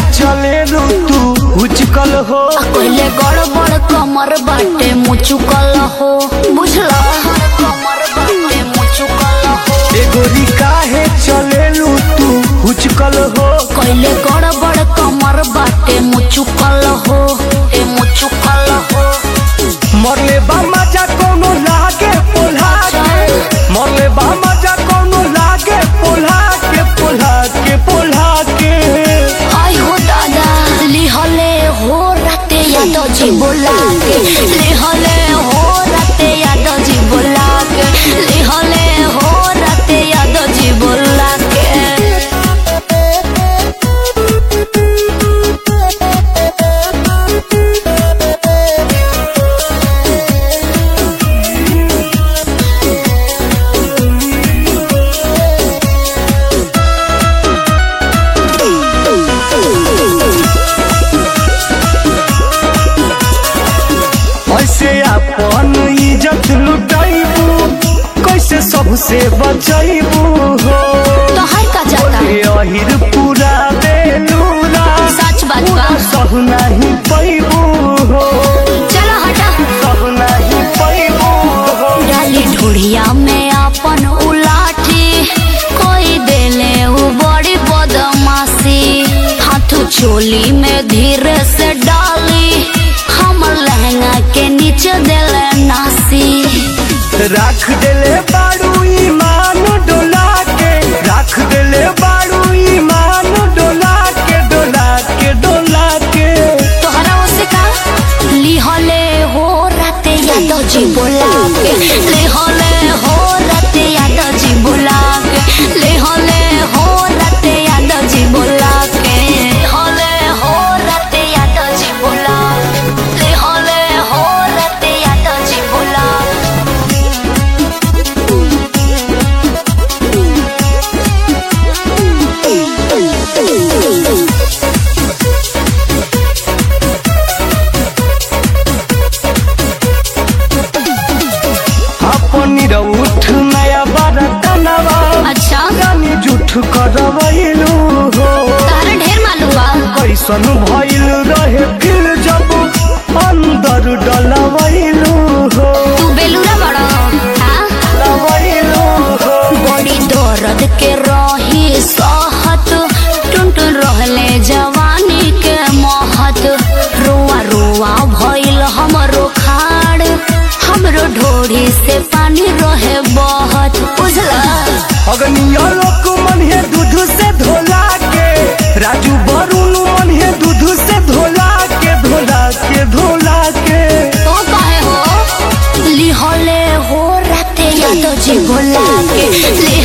चले तू उचकल हो पहले गड़बड़ कमर बाटे मुचुकल हो बुझला कमर बाटे मुचुकल हो एगोरी काहे चले तू उचकल हो पहले गड़बड़ कमर बाटे मुचुकल हो ए मुचुकल हो मरले बा मजा कोनो लागे पोल्हा के मरले बा मजा कोनो लागे पोल्हा के पोल्हा के पोल्हा के आई हो दादा लिहले हो राते याद जी बोला के लिहले हो राते याद जी बोला के लिहले हो राते याद जी बोला के ऐसे अपन इज्जत लुटाइबू कैसे सबसे बचाइबू हो तोहर का जाता ए अहिर पूरा बेलूरा सच बात बा सब नहीं पैबू हो चलो हटा सब नहीं पैबू हो डाली ढूढ़िया में अपन उलाठी कोई देले उ बड़ी बदमाशी हाथ चोली में धीरे से डाली हम लहंगा के नीचे देले नासी राख देले बाड़ू ईमान डोला के राख देले बाड़ू ईमान डोला के डोला के डोला के तोहरा ओसे का लिहले हो राते याद जी बोला के लिहले हो राते याद जी बोला के लिहले हो राते याद जी बोला के लिहले हो राते याद जी बोला लिहले हो राते याद जी बोला अपनी उठ नया बारा कनवा अच्छा रानी जुठ करवैलू हो तारा ढेर मालूम बा कैसन भइल रहे फिर जब अंदर डलवैलू हो तू बेलूरा बड़ा हाँ डलवैलू हो बड़ी दर्द के रही सहत टुनटुन रहले जवानी के महत रुआ रुआ भइल हमरो खाड़ हमरो ढोरी से पानी रहे बहत बुझला अगनिया लोक मन है दूध से धोला के राजू वरुण मन है दूध से धोला के धोला के धोला के तो कहे हो लिहले हो राते याद जी भोला के